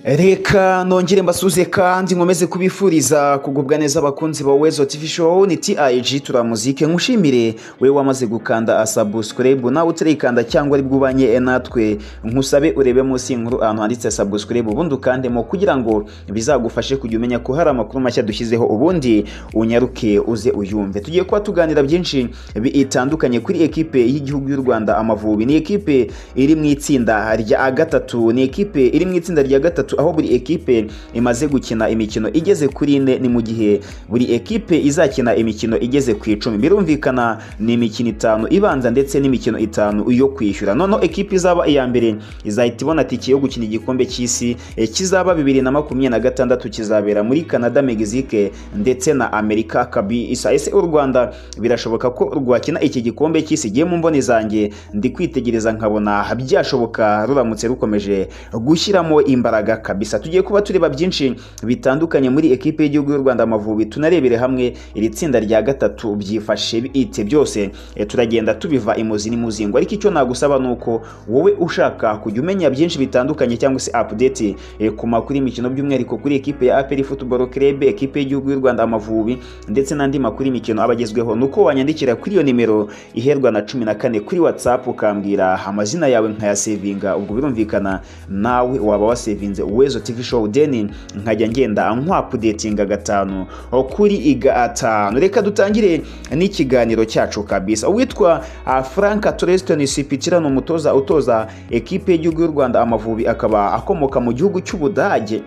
reka nongere mbasuze kandi nkomeze kubifuriza kugubwa neza abakunzi ba wezo tv show ni tig turamuzike nkushimire we wamaze gukanda asubscribe nawe utarikanda cyangwa ari bwubanye natwe nkusabe urebe munsi inkuru ahantu handitse subscribe ubundi ukandemo kugira ngo bizagufashe kujya umenya ko hari amakuru mashya dushyizeho ubundi unyaruke uze uyumve tugiye kuba tuganira byinshi bitandukanye kuri ekipe y'igihugu y'u Rwanda Amavubi ni ekipe iri mu itsinda rya gatatu ni ekipe iri mu itsinda rya gatatu aho buri ekipe imaze gukina imikino igeze kuri ine ni mu gihe buri ekipe izakina imikino igeze ku icumi birumvikana ni imikino itanu ibanza ndetse n'imikino itanu yo kwishyura noneho ekipe izaba iya mbere izahita ibona tike yo gukina igikombe cy'isi eh, kizaba bibiri na makumyabiri na gatandatu kizabera muri Canada Mexique ndetse na Amerika kabisa ese u Rwanda birashoboka ko rwakina iki gikombe cy'isi gihe mu mboni zanjye ndi kwitegereza nkabona byashoboka ruramutse rukomeje gushyiramo imbaraga kabisa tugiye kuba tureba byinshi bitandukanye muri ekipe y'igihugu y'u Rwanda Amavubi tunarebere hamwe iri tsinda rya gatatu byifashe bite byose eh, turagenda tubiva imuzi n'imuzingo ariko icyo nagusaba ni uko wowe ushaka kujya umenya byinshi bitandukanye cyangwa se update eh, ku makuru y'imikino by'umwihariko kuri ekipe ya APR Football Club ekipe y'igihugu y'u Rwanda Amavubi ndetse n'andi makuru y'imikino abagezweho nuko wanyandikira kuri iyo nimero iherwa na cumi na kane kuri WhatsApp ukambwira amazina yawe nkayasevinga ubwo birumvikana nawe waba wasevinze Wezo TV Show deni nkajya ngenda nkwapudetinga gatanu o kuri gatanu reka dutangire n'ikiganiro cyacu kabisa uwitwa ah, Frank Treston Sipitira ni umutoza utoza ekipe y'igihugu y'u Rwanda Amavubi akaba akomoka mu gihugu cy'Ubudage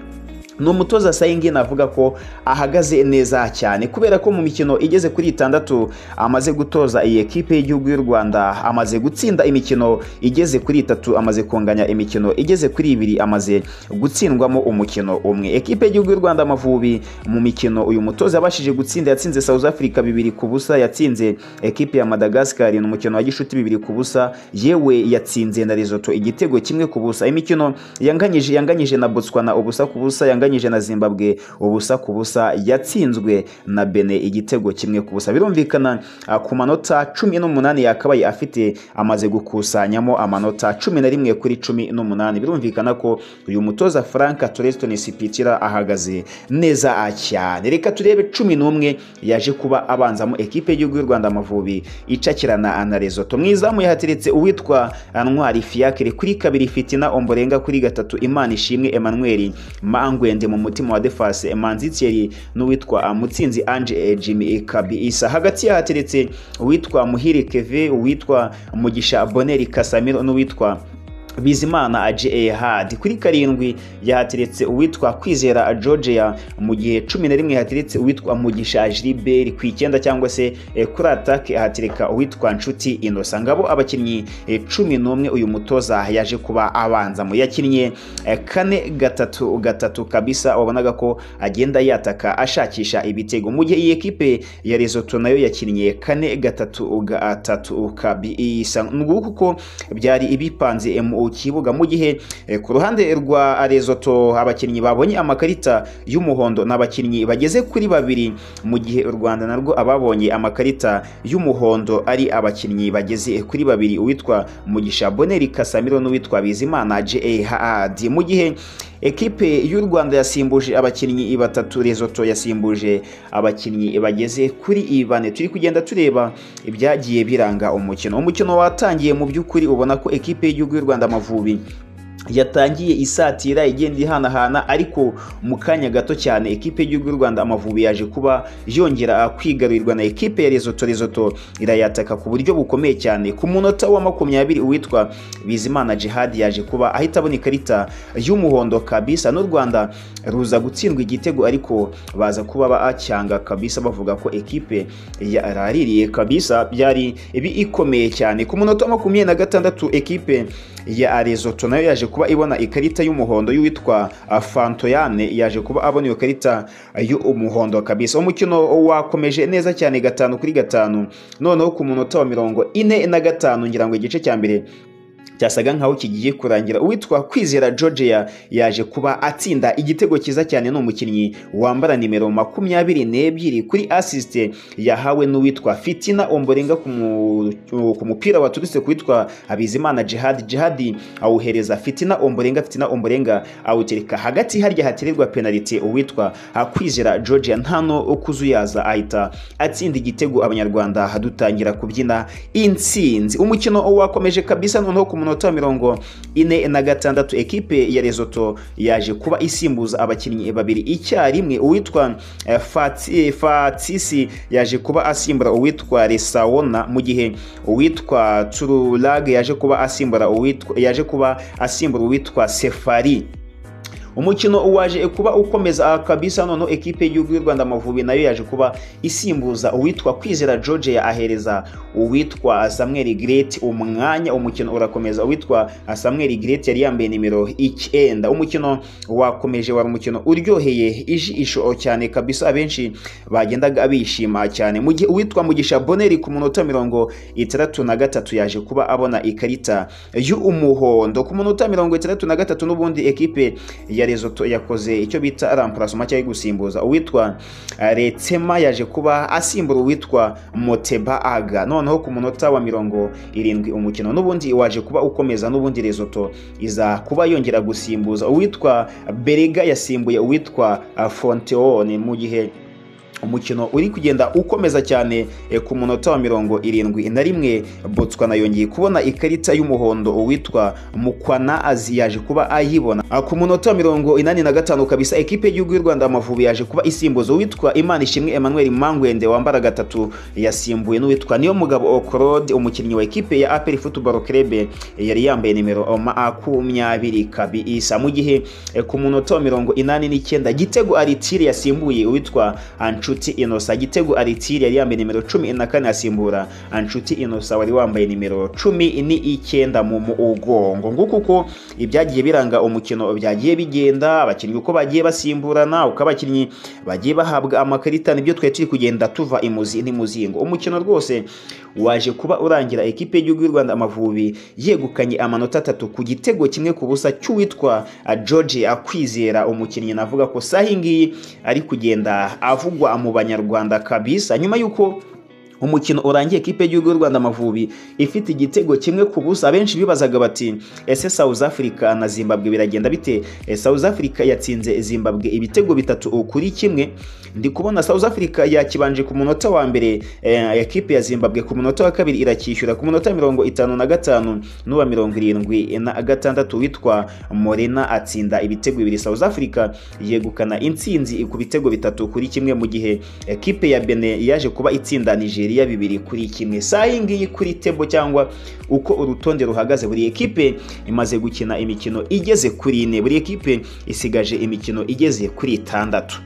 ni umutoza sayingi navuga ko ahagaze neza cyane kubera ko mu mikino igeze kuri itandatu amaze gutoza iyi ekipe y'igihugu y'u Rwanda amaze gutsinda imikino igeze kuri itatu amaze kunganya imikino igeze kuri ibiri amaze gutsindwamo umukino umwe ekipe y'igihugu y'u Rwanda Amavubi mu mikino uyu mutoza yabashije gutsinda yatsinze South Africa bibiri ku busa yatsinze ekipe ya Madagascar ni umukino wa gishuti bibiri ku busa yewe yatsinze na Lesotho igitego kimwe ku busa imikino yanganyije yanganyije na Botswana ubusa ku busa yanganyije yanganyije na Zimbabwe ubusa ku busa yatsinzwe na Bene igitego kimwe ku busa birumvikana ah, ku manota cumi n'umunani yakabaye afite amaze gukusanyamo amanota cumi na rimwe kuri cumi n'umunani birumvikana ko uyu mutoza Frank Toreston Sipitira ahagaze neza cyane reka turebe cumi n'umwe yaje kuba abanzamo ekipe y'igihugu y'u Rwanda Amavubi icakirana na Lesotho mwizamu yahateretse uwitwa Ntwari Fiacre kuri kabiri Fitina Omborenga kuri gatatu Imana ishimwe Emmanuel Mangwe mu mutima wa defase manzi thierry n'uwitwa mutsinzi ange jimmy kabisa hagati yahateretse uwitwa muhire keve uwitwa mugisha boneri kasamiro n'uwitwa bizimana aje hadi kuri karindwi yahateretse uwitwa kwizera georgia mu gihe cumi na rimwe hateretse uwitwa mugisha jiliberi ku icyenda cyangwa se kuri atake ahatereka uwitwa nshuti inosa ngabo abakinnyi cumi n'umwe uyu mutoza yaje kuba abanzamo yakinnye kane gatatu gatatu kabisa wabonaga ko agenda yataka ashakisha ibitego mu gihe iyi ekipe ya rezoto nayo yakinnye kane gatatu gatatu kabisa nguko uko byari ibipanze mu kibuga mu gihe ku ruhande rwa Lesotho abakinnyi babonye amakarita y'umuhondo ni abakinnyi bageze kuri babiri mu gihe u Rwanda narwo ababonye amakarita y'umuhondo ari abakinnyi bageze kuri babiri uwitwa Mugisha Boneri Kasamiro n'uwitwa Bizimana JHAD mu gihe ekipe y'u Rwanda yasimbuje abakinnyi batatu Lesotho yasimbuje abakinnyi bageze kuri bane turi kugenda tureba ibyagiye biranga umukino umukino watangiye mu by'ukuri ubona ko ekipe y'igihugu y'u Rwanda Rwanda Amavubi yatangiye isatira igenda ihanahana ariko mu kanya gato cyane ekipe y'igihugu y'u Rwanda Amavubi yaje kuba yongera kwigarurirwa na ekipe ya Lesotho Lesotho irayataka ku buryo bukomeye cyane ku munota wa makumyabiri uwitwa Bizimana Jihad yaje kuba ahita abona ikarita y'umuhondo kabisa n'u Rwanda ruza gutsindwa igitego ariko baza kuba bacyanga kabisa bavuga ko ekipe yaraririye kabisa byari bikomeye cyane ku munota wa makumyabiri na gatandatu ekipe ya Lesotho nayo yaje kuba ibona ikarita y'umuhondo y'uwitwa Fantoyane yaje kuba abona iyo karita y'umuhondo kabisa umukino wakomeje neza cyane gatanu kuri gatanu noneho ku munota wa mirongo ine na gatanu ngira ngo igice cya mbere cyasaga nkaho kigiye kurangira uwitwa kwizera georgia yaje kuba atsinda igitego cyiza cyane ni umukinnyi wambara nimero makumyabiri n'ebyiri kuri asisite yahawe n'uwitwa fitina omborenga ku mu- ku mupira waturutse ku witwa habizimana jihadi jihadi awuhereza fitina omborenga fitina omborenga awutereka hagati harya hatererwa penaliti uwitwa ah, kwizera georgia ntano kuzuyaza ahita atsinda igitego abanyarwanda dutangira kubyina intsinzi umukino wakomeje kabisa noneho ku munota wa mirongo ine na gatandatu ekipe ya rezoto yaje kuba isimbuza abakinnyi babiri icyarimwe uwitwa eh, Fati- fatisi yaje kuba asimbura uwitwa resawona mu gihe uwitwa tururage yaje kuba asimbura uwitwa yaje kuba asimbura uwitwa sefari umukino waje kuba ukomeza kabisa noneho ekipe y'igihugu y'u rwanda amavubi nayo yaje kuba isimbuza uwitwa kwizera george ahereza uwitwa samuel gret umwanya umukino urakomeza uwitwa samuel gret yari yambaye nimero icyenda umukino wakomeje wari umukino uryoheye ijisho cyane kabisa abenshi bagendaga bishima cyane mu gihe uwitwa mugisha boneri ku munota mirongo itandatu na gatatu yaje kuba abona ikarita y'umuhondo ku munota mirongo itandatu na gatatu n'ubundi ekipe ya rezoto yakoze icyo bita ramparasoma cyangwa gusimbuza uwitwa eh, retsema yaje kuba asimbura uwitwa moteba aga noneho ku munota wa mirongo irindwi umukino n'ubundi waje kuba ukomeza n'ubundi rezoto iza kuba yongera gusimbuza uwitwa berega yasimbuye uwitwa ah, fonteone mu gihe umukino uri kugenda ukomeza cyane eh, ku munota wa mirongo irindwi na rimwe botswana yongeye kubona ikarita y'umuhondo uwitwa mukwana azi yaje kuba ayibona Ah, ku munota wa mirongo inani na gatanu kabisa ekipe y'igihugu y'u rwanda amavubi yaje kuba isimbuza uwitwa imana ishimwe emmanuel mangwende wambara gatatu yasimbuye n'uwitwa niyo mugabo okorode umukinnyi wa ekipe ya aperi futuboro kerebe yari yambaye nimero makumyabiri kabisa mu gihe eh, ku munota wa mirongo inani n'icyenda gitego aritiri yasimbuye uwitwa anshuti inosa gitego aritiri yari yambaye nimero cumi na kane asimbura anshuti inosa wari wambaye nimero cumi n'icyenda mu mugongo nguko uko ibyagiye biranga umukino byagiye bigenda abakinnyi uko bagiye basimburana uko abakinnyi bagiye bahabwa amakarita nibyo twari turi kugenda tuva imuzi n'imuzingo umukino rwose waje kuba urangira ekipe y'igihugu y'u rwanda amavubi yegukanye amanota atatu ku gitego kimwe ku busa cy'uwitwa ah, george akwizera umukinnyi navuga ko saha iyi ngiyi ari kugenda avugwa mu banyarwanda kabisa nyuma y'uko umukino urangiye ekipe y'igihugu y'u rwanda amavubi ifite igitego kimwe ku busa abenshi bibazaga bati ese south africa na zimbabwe biragenda bite Eh, south africa yatsinze zimbabwe ibitego bitatu kuri kimwe ndi kubona south africa yakibanje ku munota wa mbere eh, ekipe ya zimbabwe ku munota wa kabiri irakishyura ku munota mirongo itanu na gatanu n'uwa mirongo irindwi na gatandatu witwa morena atsinda ibitego bibiri south africa yegukana intsinzi ku bitego bitatu kuri kimwe mu gihe ekipe ya bene yaje kuba itsinda nigeria bibiri kuri kimwe saa iyi ngiyi kuri tebo cyangwa uko urutonde ruhagaze buri ekipe imaze gukina imikino igeze kuri ine buri ekipe isigaje imikino igeze kuri itandatu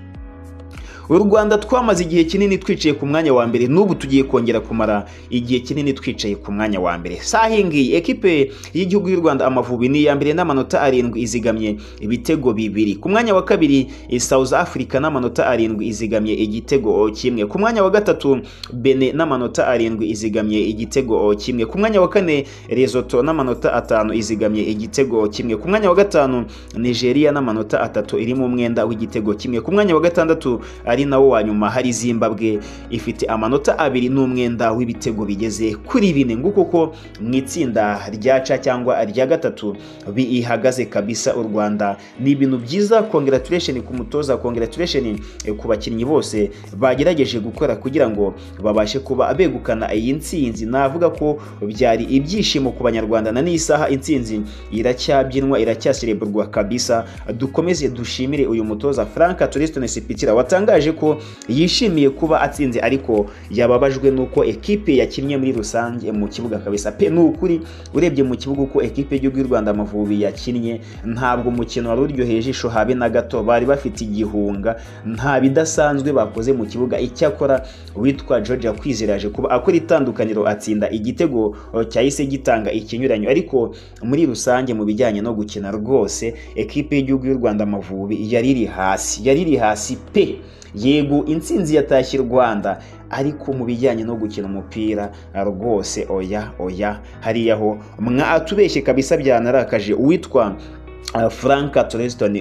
u rwanda twamaze igihe kinini twicaye ku mwanya wa mbere n'ubu tugiye kongera kumara igihe kinini twicaye ku mwanya wa mbere saha iyi ngiyi ekipe y'igihugu y'u rwanda amavubi ni iya mbere n'amanota arindwi izigamye ibitego bibiri ku mwanya wa kabiri eh, south africa n'amanota arindwi izigamye igitego kimwe ku mwanya wa gatatu bene n'amanota arindwi izigamye igitego kimwe ku mwanya wa kane rezoto n'amanota atanu izigamye igitego kimwe ku mwanya wa gatanu nigeria n'amanota atatu iri mu mwenda w'igitego kimwe ku mwanya wa gatandatu ari nawo wa nyuma hari zimbabwe ifite amanota abiri n'umwenda w'ibitego bigeze kuri bine nguko uko mu itsinda rya ca cyangwa rya gatatu bihagaze kabisa u rwanda ni ibintu byiza congratulation ku mutoza congratulation eh, ku bakinnyi bose bagerageje gukora kugira ngo babashe kuba begukana iyi ntsinzi navuga ko byari ibyishimo ku banyarwanda na n'isaha intsinzi iracyabyinwa iracyasereburwa kabisa dukomeze dushimire uyu mutoza frank turistone sipitira watangaje ko yishimiye kuba atsinze ariko yababajwe n'uko ekipe yakinnye muri rusange mu kibuga kabisa pe ni ukuri urebye mu kibuga uko ekipe y'igihugu y'u rwanda amavubi yakinnye ntabwo umukino wari uryoheye ijisho habe na gato bari bafite igihunga nta bidasanzwe bakoze mu kibuga icyakora witwa george kwizera yaje kuba akora itandukaniro atsinda igitego eh, cyahise gitanga ikinyuranyo ariko muri rusange mu bijyanye no gukina rwose ekipe y'igihugu y'u rwanda amavubi yari iri hasi yari iri hasi pe yego intsinzi yatashye u rwanda ariko mu bijyanye no gukina umupira rwose oya oya hariya ho mwatubeshye kabisa byanarakaje uwitwa Uh, Franka Toleston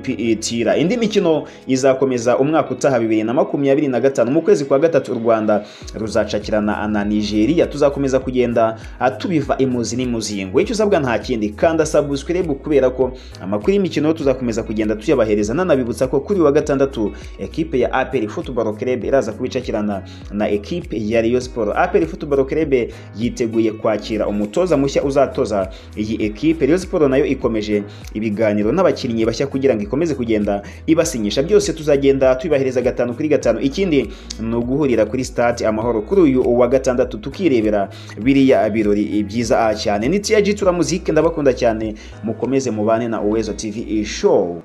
CEPETIRA indi mikino izakomeza umwaka utaha bibiri na makumyabiri na gatanu mu kwezi kwa gatatu u Rwanda ruzacakirana na Nigeria tuzakomeza kugenda uh, tubiva imuzi n'imuzingo icyo usabwa nta kindi kanda subscribe kubera ko amakuru y'imikino tuzakomeza kugenda tuyabahereza nanabibutsa ko kuri wa gatandatu ekipe ya APR Football Club iraza kubicakirana na ekipe ya Rayon Sport APR Football Club yiteguye kwakira umutoza mushya uzatoza iyi ekipe Rayon Sport nayo ikomeje ibiganiro n'abakinnyi bashya kugira ngo ikomeze kugenda ibasinyisha byose tuzagenda tubibahereza gatanu kuri gatanu ikindi ni uguhurira kuri stade amahoro kuri uyu wa gatandatu tukirebera biriya birori byiza cyane ni tiyaji tura muzike ndabakunda cyane mukomeze mubane na uwezo tv show